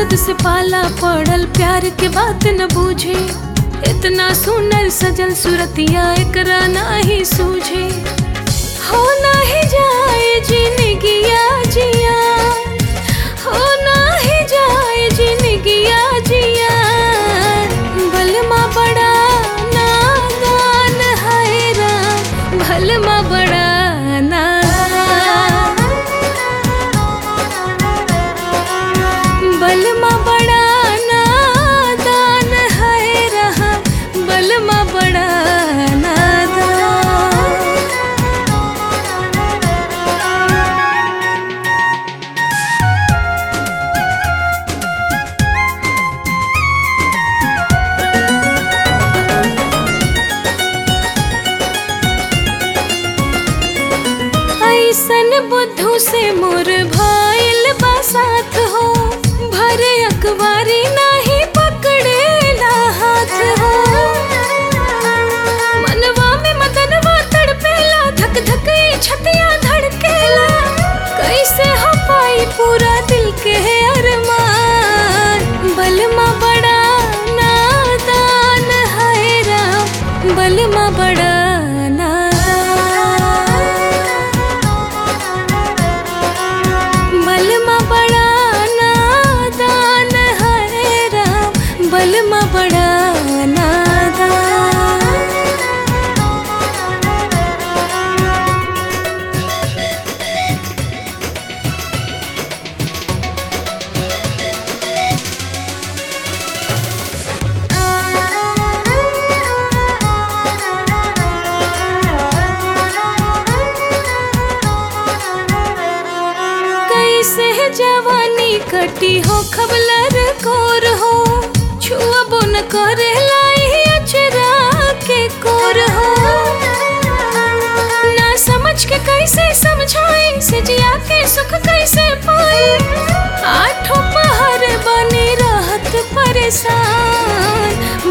दर्द से पाला पड़ल प्यार के बात न बूझे इतना सुनर सजल सुरतिया एकरा नाही सूझे हो नाही जाए जिंदगिया जिया हो नाही जाए जिंदगिया जिया बलमा बड़ा नादान है राम भलमा बड़ा नादान बलमा बड़ा नादान है रहा बलमा बड़ा नादान ऐसन बुद्धू से मोर भइल बा साथ हो भरे अखबारी नाही पकड़ेला हाथ हो मनवा में मदनवा तड़पेला धक धक ई छतिया धड़केला कैसे हो पाई पूरा दिल के अरमान बलमा बड़ा नादान है राम बलमा बड़ा नादान बलमा बड़ा नादान है राम बलमा बड़ा नादान कैसे जवानी कटी हो खबलर कोर हो छुअबो न करे लाई अचरा के कोर हो ना समझ के कैसे समझाई से जिया के सुख कैसे पाई आठों पहर बनी रहत परेशान